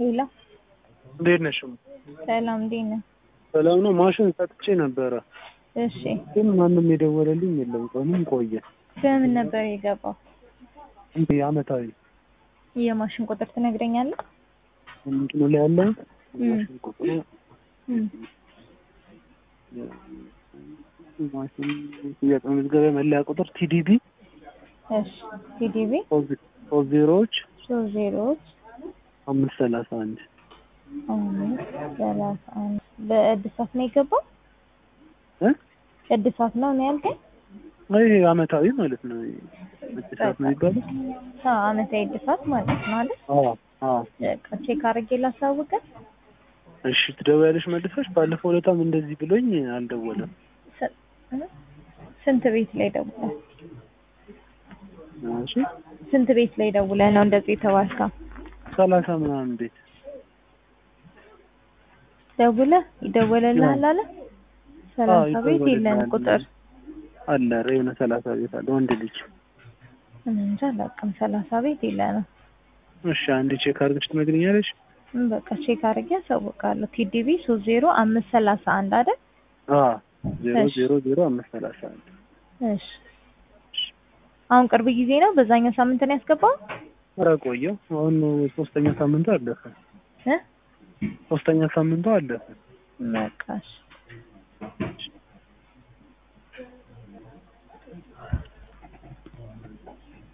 ሄሎ እንዴት ነሽ? ሰላም እንዴት ነህ? ሰላም ነው። ማሽን ሰጥቼ ነበረ እሺ ግን ማንም የደወለልኝ የለም። ቀኑም ቆየ። በምን ነበር የገባው? እንዴ አመታዊ የማሽን ቁጥር ትነግረኛለህ? እንትኑ ላይ ያለ ማሽን ቁጥሩ እም፣ ማሽን ሽያጭ መዝገቢያ መለያ ቁጥር ቲዲቢ እሺ ቲዲቢ ሶስት ዜሮዎች ሶስት ዜሮዎች አምስት ሰላሳ አንድ አምስት ሰላሳ አንድ በእድሳት ነው የገባው? እ እድሳት ነው ነው ያልከኝ? ይሄ አመታዊ ማለት ነው። እድሳት ነው የሚባለው። አዎ አመታዊ እድሳት ማለት ነው አይደል? አዎ አዎ። በቃ ቼክ አድርጌ ላሳውቅህ። እሺ ትደውያለሽ መልሰሽ። ባለፈው ዕለታም እንደዚህ ብሎኝ አልደወለም። ስ- እ? ስንት ቤት ላይ ደውለህ እሺ ስንት ቤት ላይ ደውለህ ነው እንደዚህ የተባልከው? ሰላሳ ምናምን ቤት ደውለህ ይደወለልሃል አለ? ሰላሳ አዎ፣ ቤት ይደወልልሃል። የለንም ቁጥር አለ ኧረ የሆነ ሰላሳ ቤት አለ ወንድ ልጅ። እኔ እንጃ አላውቅም። ሰላሳ ቤት የለንም። እሺ አንድ ቼክ አድርገሽ ትነግሪኛለሽ? እም፣ በቃ ቼክ አድርጌ አሳውቃለሁ። ቲዲቢ ሶስት ዜሮ አምስት ሰላሳ አንድ አይደል? አዎ ዜሮ እሺ። ዜሮ ዜሮ አምስት ሰላሳ አንድ እሺ አሁን ቅርብ ጊዜ ነው በዛኛው ሳምንት ነው ያስገባው? ኧረ ቆየው። አሁን ሶስተኛ ሳምንቱ አለፈ። እ ሶስተኛ ሳምንቱ አለፈ። በቃ እሺ